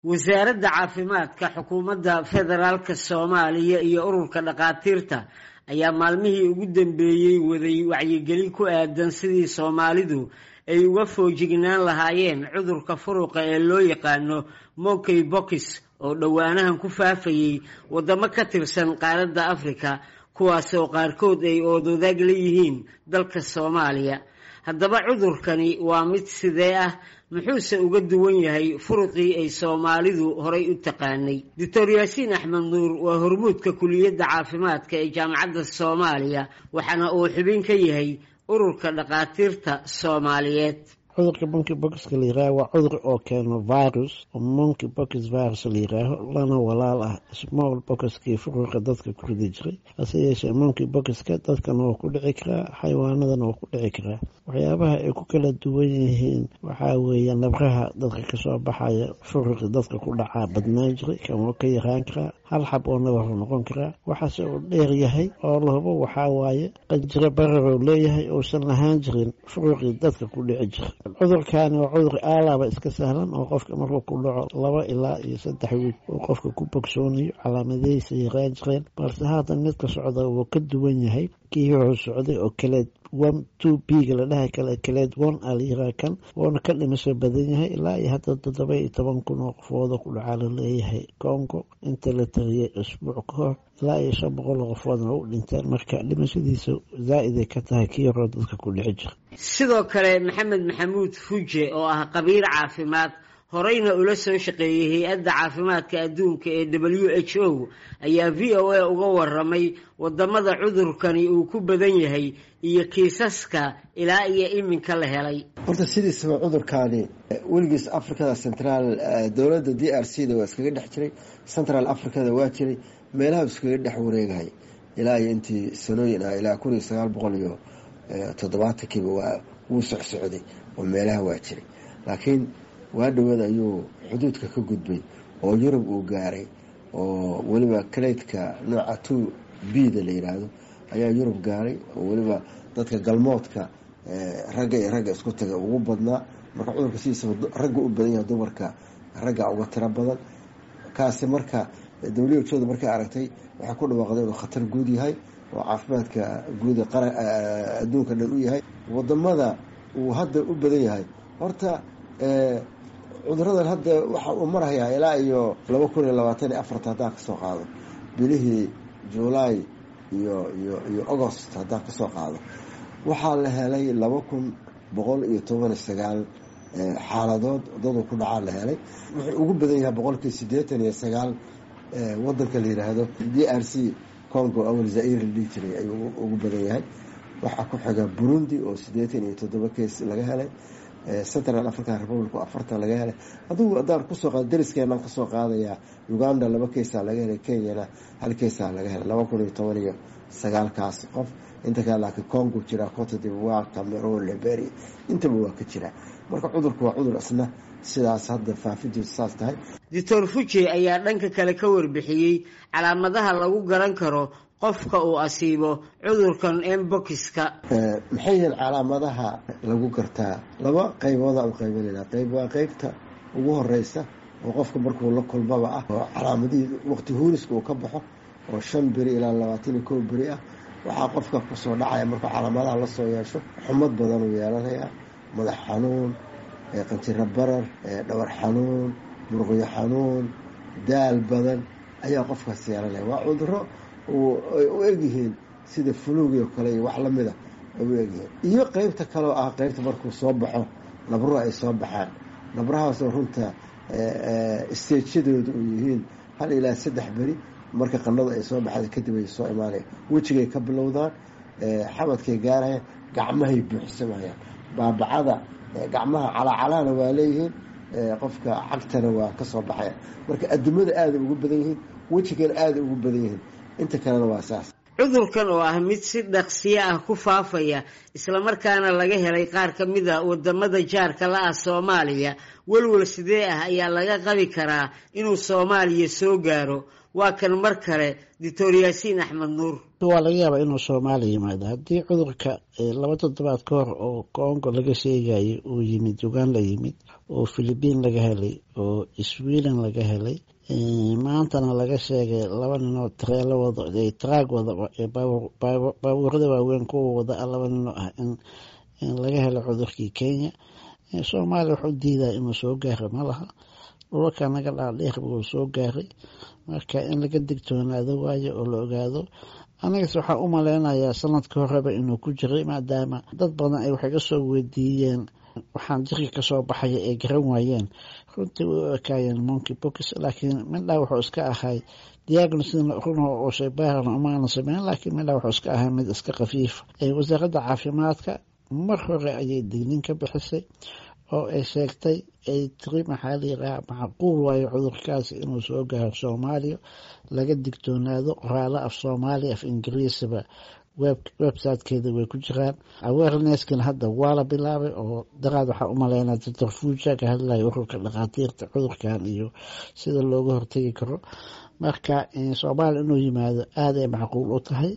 wasaaradda caafimaadka xukuumadda federaalka soomaaliya iyo ururka dhakhaatiirta ayaa maalmihii ugu dambeeyey waday wacyigelin ku aadan sidii soomaalidu ay uga foojignaan lahaayeen cudurka furuqa ee loo yaqaano monkey box oo dhowaanahan ku faafayey waddamo ka tirsan qaaradda afrika kuwaas oo qaarkood ay oodwadaag leeyihiin dalka soomaaliya haddaba cudurkani waa mid sidee ah muxuuse uga duwan yahay furuqii ay soomaalidu horay u taqaanay doctor yaasiin axmed nuur waa hormuudka kuliyadda caafimaadka ee jaamacadda soomaaliya waxaana uu xubin ka yahay ururka dhakhaatiirta soomaaliyeed cudurka monkey boxka la yiraaho waa cudur oo keeno virus oo monkey box virus la yiraaho lana walaal ah small boxkii furuqa dadka ku ridi jiray hase yeeshee monkey boxka dadkana waa ku dhici karaa xayawaanadana waa ku dhici karaa waxyaabaha ay ku kala duwan yihiin waxaa weeye nabraha dadka kasoo baxaya furuqi dadka ku dhacaa badnaan jiray kan waa ka yaraan karaa hal xab oo nabaru noqon karaa waxaase uu dheer yahay oo lahubo waxaa waaye qanjiro bararoo leeyahay uusan lahaan jirin furuqii dadka ku dhici jiray cudurkaani waa cudur aalaaba iska sahlan oo qofka markuu ku dhaco laba ilaa iyo saddex wiig uu qofka ku bogsoonayo calaamadihiisa yaraan jireen balse haatan midka socda wuu ka duwan yahay kii wuxuu socday oo kaleed one two b-ga la dhahay kale kaleed one a la yiraa kan wuuna ka dhimasho badan yahay ilaa iyo hadda toddoba iyo toban kun oo qofooda ku dhacaa la leeyahay congo inta la tariyay isbuuc ka hor ilaa iyo shan boqol oo qofoodna u dhinteen marka dhimashadiisa zaa-iday ka tahay kii horoo dadka ku dhici jira sidoo kale maxamed maxamuud fuje oo ah qabiir caafimaad horeyna ula soo shaqeeyey hay-adda caafimaadka adduunka ee w h o ayaa v o a uga waramay wadamada cudurkani uu ku badan yahay iyo kiisaska ilaa iyo iminka la helay horta sidiisaba cudurkaani weligiis africada central dowladda d r c da waa iskaga dhex jiray central africada waa jiray meelaha iskaga dhex wareegahay ilaa iyo intii sanooyin ah ilaa kun iyo sagaal boqol iyo toddobaatankiiba waa wuu socsocday oo meelaha waa jiray laakiin waa dhawaad ayuu xuduudka ka gudbay oo yurub uu gaaray oo weliba kaleydka nooca two b da la yiraahdo ayaa yurub gaaray oo weliba dadka galmoodka ragga iyo ragga isku taga ugu badnaa marka cudurka sidiisaba ragga u badan yahay dumarka ragga uga tiro badan kaasi marka dawliyajooda markay aragtay waxay ku dhawaaqday inuu khatar guud yahay oo caafimaadka guud adduunka dhan u yahay wadamada uu hadda u badan yahay horta cuduradan hadda waxa uu marhayaa ilaa iyo laba kun iyo labaatan iyo afarta haddaan kasoo qaado bilihii juulaay iyo iyo iyo agost haddaan kasoo qaado waxaa la helay laba kun boqol iyo toban iyo sagaal xaaladood dadu ku dhacaa la helay wuxuu ugu badan yahay boqolkii siddeetan iyo sagaal wadanka la yiraahdo d r c congo awal zair la dhihi jiray ayuu ugu badan yahay waxaa ku xiga burundi oo siddeetan iyo toddoba kees laga helay central african republic oo afartan laga helay adugu haddaan kusoo qaado dariskeenaan kasoo qaadayaa uganda laba keesaa laga helay kenyana hal keesaa laga helay laba kun iyo toban iyo sagaalkaas qof inta kale laakiin congo jira cote divoire cameroon liberia intaba waa ka jira marka cudurku waa cudur isna sidaas hadda faafidiisu saas tahay doctor fuje ayaa dhanka kale ka warbixiyey calaamadaha lagu garan karo qofka uu asiibo cudurkan embokiska maxay yihiin calaamadaha lagu gartaa laba qaybooda u qaybinayna qayb waa qeybta ugu horeysa oo qofka markuu la kulmaba ah oo calaamadihii waqti huuriska uu ka baxo oo shan beri ilaa labaatan iyo kow beri ah waxaa qofka kusoo dhacaya markuu calaamadaha lasoo yeesho xumad badan uu yeelanayaa madax xanuun qanjiro barar dhawar xanuun murqyo xanuun daal badan ayaa qofkaas yeelanaya waa cuduro ay u egyihiin sida fuluugi oo kale iyo wax lamida ay u egyihiin iyo qeybta kaleoo ah qeybta markuu soo baxo nabruhu ay soo baxaan nabrahaasoo runta stageyadooda u yihiin hal ilaa saddex beri marka qanadu ay soo baxda kadib ay soo imaanaya wejigay ka bilowdaan xabadkay gaarayaan gacmahay buuxsamayaan baabacada gacmaha calacalahna waa leeyihiin qofka cagtana waa kasoo baxaya marka adimada aada ugu badan yihiin wejigana aada ugu badan yihiin inta kalena waa saas cudurkan oo ah mid si dhaqsiyo ah ku faafaya islamarkaana laga helay qaar ka mid a wadamada jaarka la ah soomaaliya welwel sidee ah ayaa laga qabi karaa inuu soomaaliya soo gaaro waa kan mar kale doctor yaasiin axmed nuur waa laga yaabaa inuu soomaaliya yimaado haddii cudurka laba toddobaad ka hor oo congo laga sheegayay uu yimid uganda yimid oo philibiin laga helay oo sweden laga helay maantana laga sheegay laba ninoo tareelo wado traag wada baabuurada waaweyn kuwa wada laba ninoo ah in laga helo cudurkii kenya soomaaliya waxu diidaa inuu soo gaaro ma laha dhulka naga dhaadheer buu soo gaaray marka in laga digtoonaado waayo oo la ogaado anigase waxaa u maleynayaa sanadka horeba inuu ku jiray maadaama dad badan ay waxay kasoo weydiiyeen waxaan jirka kasoo baxaya ay garan waayeen runtii way u ekaayeen monki box laakiin midhaa wuxuu iska ahay diagnosin run oo shaybaarana umaana sameyn laakiin midhaa wuxuu iska ahay mid iska khafiif wasaaradda caafimaadka mar hore ayay dignin ka bixisay oo ay sheegtay ay tiri maxaa layiraha macquul waayo cudurkaasi inuu soo gaaro soomaaliya laga digtoonaado qoraalo af soomaaliya af ingiriisaba websitekeeda way ku jiraan awareneskana hadda waa la bilaabay oo daraad waxaa u maleynaa doctor fuuja ka hadlaya ururka dhakhaatiirta cudurkan iyo sida looga hortegi karo marka soomaaliya inuu yimaado aaday macquul u tahay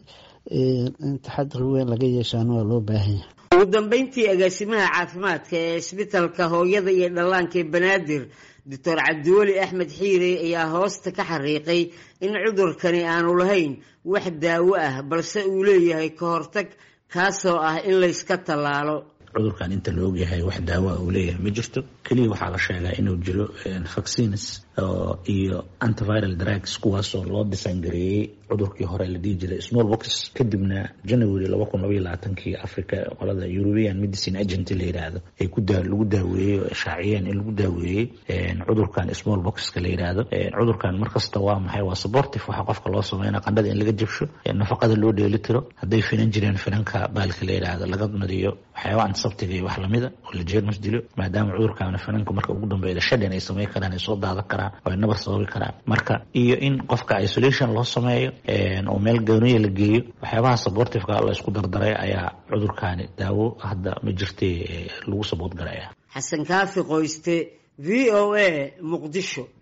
in taxadir weyn laga yeeshaana waa loo baahanya ugu dambeyntii agaasimaha caafimaadka ee isbitalka hooyada iyo dhallaanka ee banaadir doctor cabdiweli axmed xiire ayaa hoosta ka xariiqay in cudurkani aanu lahayn wax daawo ah balse uu leeyahay ka hortag kaasoo ah in layska tallaalo cudurkan inta la ogyahay wax daawoa uu leeyahay ma jirto keliya waxaa la sheegaa inuu jiro vaccines iyo antiviral drugs kuwaasoo loo disangareeyey cudurkii hore la dhihi jiray small box kadibna january laba kun labaiyo labaatankii africa qolada european medicine agent la yidhaahdo ay ku lagu daaweeyey oo shaaciyeen in lagu daaweeyey cudurkan small boxka la yidhaahdo cudurkan markasta waa maxay waa supportive waxa qofka loo sameynaa qandhada in laga jabsho nafaqada loo dheeli tiro hadday finan jireen finanka baalka la yidhaahdo laga nadiyo waxyaaba antiseptiga iyo wax lamida oo la jeermas dilo maadaama cudurkaana finanka marka ugu dambeeya shadhan ay sameyn karaan ay soo daadan karaan oo ay nabar sababi karaan marka iyo in qofka isolation loo sameeyo oo meel gooniya la geeyo waxyaabaha supportiveka la isku dardaray ayaa cudurkaani daawo hadda ma jirtay lagu sabood galaya xasan kaafi qoyste v o a muqdisho